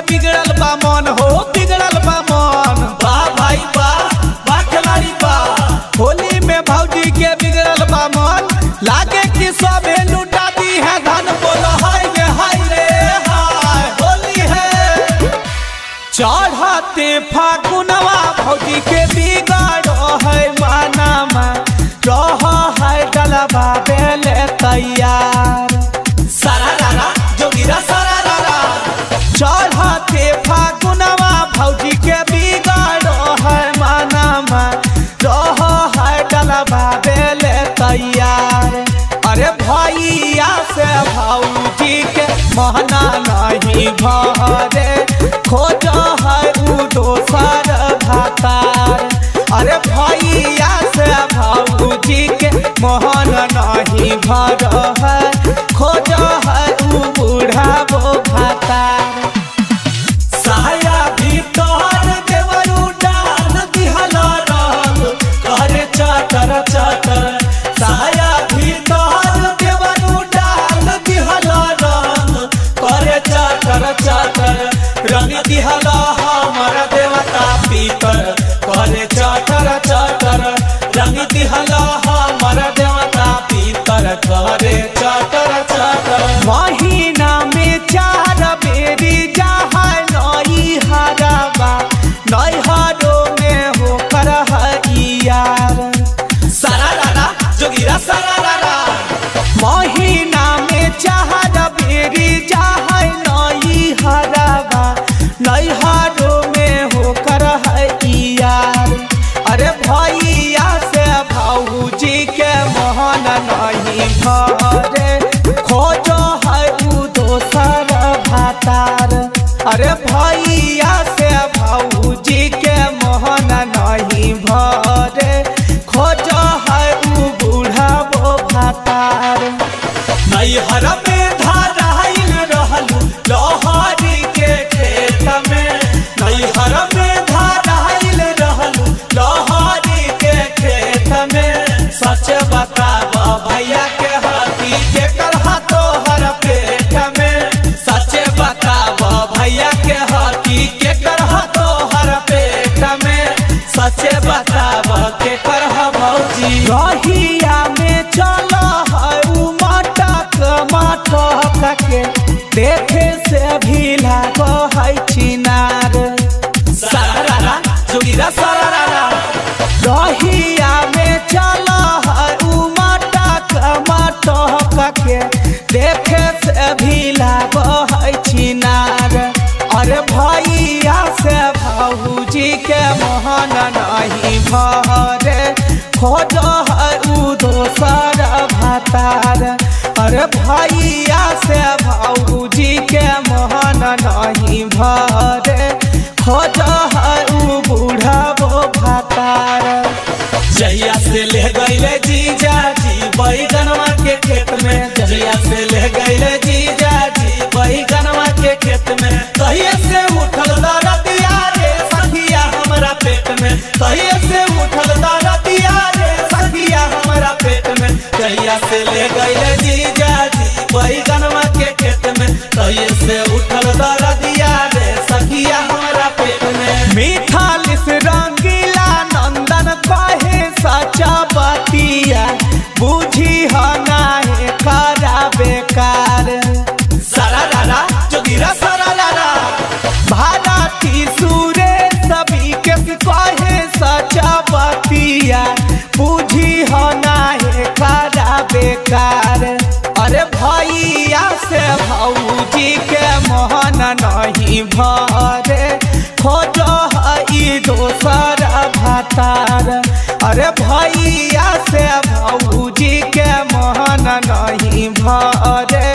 बिगड़ल बा मन हो बिगड़ल बा मन वाह भाई वाह वाह खिलाड़ी वाह होली में भौजी के बिगड़ल बा मन लागे कि सबे लुटा दी है धन बोलो हाय रे हाय रे हाय होली है चढ़ते फागुनवा भौजी के बिगाड़ो है मानामा रह है डलबा बेले तैयार सारा रारा जोगिरा सारा रारा चढ़ते फागुनवा भौजी के बिगाड़ो है मानामा रह है डलबा बेले तैयार अरे भैया से भौजी के महना नहीं भरे खोज है उ दोसर भातार अरे भैया से भौजी के मोहन नहीं भर है खोज है उ बूढ़ा वो भातार साया भीतर देवरू डाल दिहला रंग करे चाटर चाटर साया भीतर देवरू डाल दिहला रंग करे चाटर चाटर रंग दिहला हमर देवता पीतर करे चाटर चाटर रंग दिहला हमर देवता पीतर करे चाटर चाटर महीना में चार बेरी जहाँ नई हरबा नई हरो में हो कर यार सारा रारा जोगिरा सारा रारा महीना में चार बेरी जहाँ नई हरबा नई हरो में हो कर यार अरे भैया से भाऊजी के मोहन नहीं भरे खोजो है उ दोसर भातार अरे भैया से भाऊजी के मोहन नहीं भरे खोजो है उ बूढ़ा वो भातार नैहर में धाराइल रहलू लोहारी के खेत में नैहर में धाराइल रहलू लोहारी के खेत में सच बताब भैया के हाथी के करहा तोहर पेट में सच बताब भैया के हाथी के करहा तोहर पेट में सच बताब के करहा भौजी रहिया में चल है उ मटक मटक के देखे से भी लागो है चिनार सारा जोगिरा सारा रहिया में चल है उ मटक मटक के देखे से भी लागो है चिनार अरे भैया से भाऊजी के मोहन नहीं भरे खोज है उ दोसर भातार अरे भैया से भाऊजी के मोहन नहीं भरे खोज है उ बूढ़ा वो भातार जहिया से ले गईले जीजा जी बैगनवा के खेत में जहिया से ले गईले जीजा जी बैगनवा के खेत में कहिए से उठल दरदिया रे सखिया हमरा पेट में कहिए से उठल दरदिया रे सखिया हमरा पेट में जहिया से ले गईले जीजा जी बैगनवा के खेत में कहिए से उठल दरदिया रे सखिया हमरा पेट में मीठा लिस रंगीला नंदन कहे सचा बतिया बुझी ह नाहे करा बेकार सारा लाला जोगिरा सारा लाला भारती सूरे सभी के कहे सचा बतिया बुझी ह नाहे करा बेकार अरे भैया से भौजी के मोहन नहीं भरे खोजो है ई दोसर भातार अरे भैया से भौजी के मोहन नहीं भरे